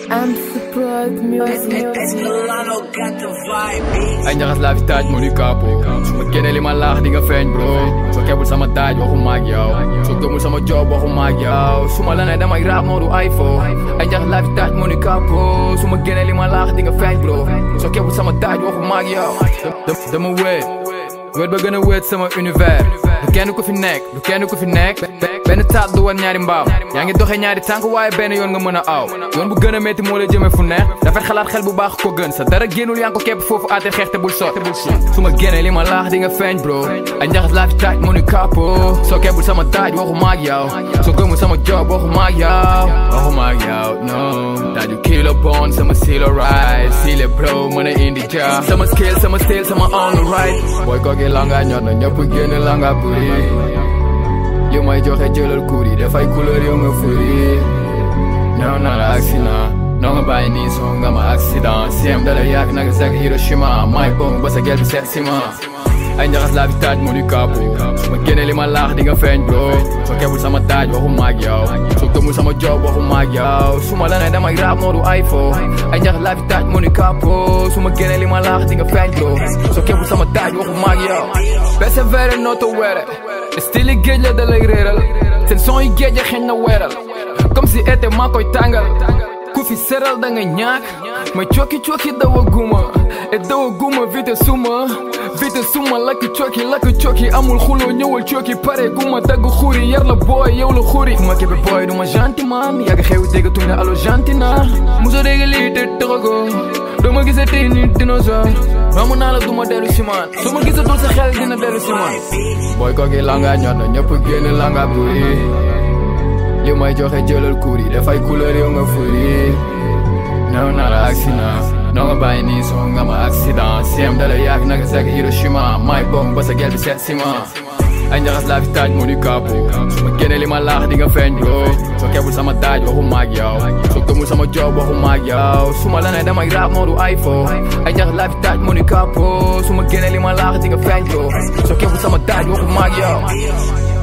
I'm surprised music. ay njaxas laa fi taaj moo di kaapo su ma génnee li ma laax di nga feeñ bro soo kebul sama taaj waxu maag yow soo gëmul sama job waxu maag yow su ma la ne damay rap moo du ay fo ay njaxas laa fi taaj moo di kaapo su ma génnee li ma laax di nga feeñ bro soo kebul sama taaj waxu maag yow Da- dama wéet wéet ba gën a wéet sama univers du kenn ku fi nekk du kenn ku fi nekk benn taat du wan ñaari mbaaw yaa ngi doxee ñaari tànk waaye benn yoon nga mën a aw yoon bu gën a métti moo la jëmee fu neex rafet xalaat xel bu baax ko gën sa dara génnul yaa ngi ko képp foofu aate xeex te bul sot su ma génnee li ma laax di nga feeñ bro ay njaxas laa fi taaj moo ni kapo soo kebbul sama taaj waxu maag yow soo gëmul sama job waxu maag yow waxu maag yow no taaju kilo bon sama silo right sile bro mën a indi ja sama skill sama style sama on the right booy kooki langa ñor na ñëpp génn langa buri li may joxe jëlal kuur yi dafay couleur yow nga furi ñëw na la accident noo nga bàyyi nii soo nga ma accident siem dala yàgg naka sek Hiroshima may bong ba sa gel bi seet sima ay njaxas laa fi taaj moo di kaapo su ma génne li ma laax di nga feeñ bro soo kebul sama taaj waxu maag yow soo gëmul sama job waxu maag yow su ma la ne damay rap moo du ay fo ay njaxas laa fi taaj moo di kaapo su ma génne li ma laax di nga feeñ bro soo kebul sama taaj waxu maag yow persévéré nooto weere style géej la da lay réeral seen son yi géej a xeeñ na weeral comme si été maa koy tàngal ku fi seral da nga ñaak ma cooki cooki dawa guma e dawa guma vite suma vite suma lakk cooki lakk cooki amul xuloo ñëwal cooki pare guma dagg xuri yar la booy yow la xuri ma kebe booy du ma gentil man yàgg xew dégg tuñ ne allo gentil na muso dégg lii te taxago doo ma gisee tey ni dinosaure romb naa la du ma dellu si man su ma gisatul sa xel dina dellu si man booy kooki langa ñor na ñëpp génn langa buri li may joxe jëlal kuur yi dafay couleur yow nga furi ñëw na la accident noo nga bàyyi nii soo nga ma accident siem dala yàgg naka sek Hiroshima may bong ba sa gel bi seet sima ay njaxas laa fi taaj moo di kaapo su ma génne li ma laax di nga feeñ bro soo kebul sama taaj waxu maag yow soo gëmul sama job waxu maag yow su ma la ne damay rap moo du ay fo ay njaxas laa fi taaj moo di kaapo su ma génne li ma laax di nga feeñ bro soo kebul sama taaj waxu maag yow